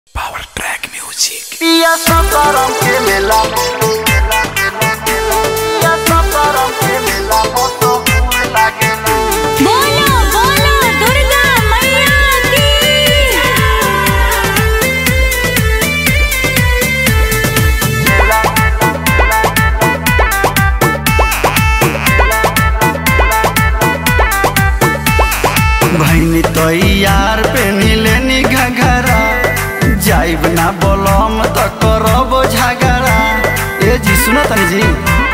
Power Track Music. पिया सताराम के मेला पिया सताराम के मेला मोतो फूल लागेला बोलो बोलो दुर्गा मैया की भैनी तैयार पेनी लेनी घघरा जाइब ना बोलम त करब झगड़ा ए जी सुनो तनी जी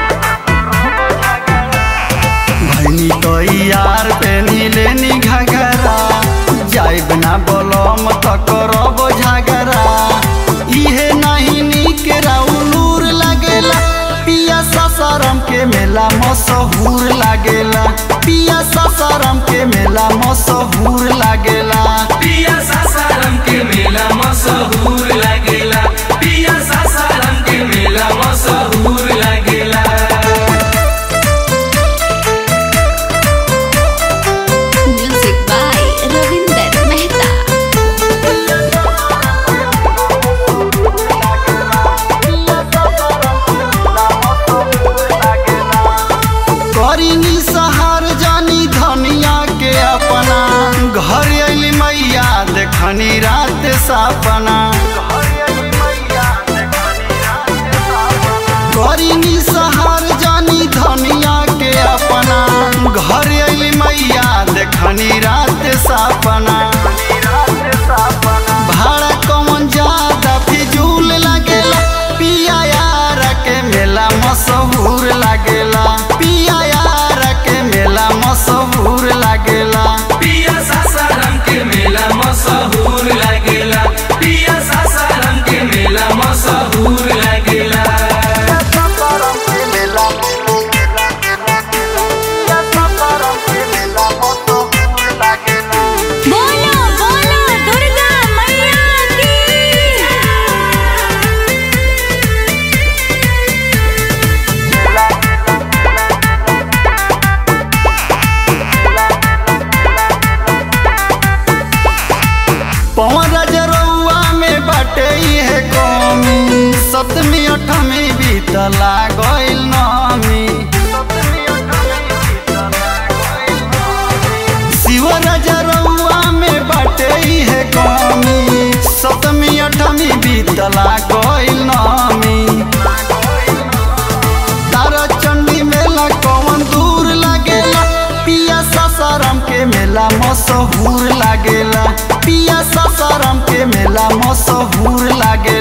भैनी तैयार पेनी लेनी घघरा जाइब ना बोलम त करब झगड़ा इहे नहीं निक राउलूर लागेला पिया ससरम के मेला मशहूर लागेला पिया ससरम के मेला मशहूर लागेला पिया सासाराम के मेला मशहूर लागेला पिया सासाराम के मेला मशहूर लागेला म्यूजिक बाय रविंदर मेहता करीनी सहार जानी धनिया के अपना घर अली मैया देखनी रात सपना करीनी सहार जानी धनिया के अपना घर अली मैया देखनी रात सपना भाड़ा कौन ज्यादा फिजूल लागेला पिया यार के मेला मशहूर लागेला पिया यार के मेला मशहूर लागेला पिया सासाराम के मेला मशहूर लागेला पिया सासाराम के मेला मशहूर लागेला बोलो बोलो दुर्गा मैया की पवन रजरौआ में बाटे है कमी सतमी अठमी बीतला गइल नमी शिव रजरौआ में बाटे है कमी सतमी अठमी बीतला गइल नमी तारा चंडी मेला कौन दूर लागेला पिया सासाराम के मेला मशहूर लागेला पिया सासाराम के मेला मशहूर लागेला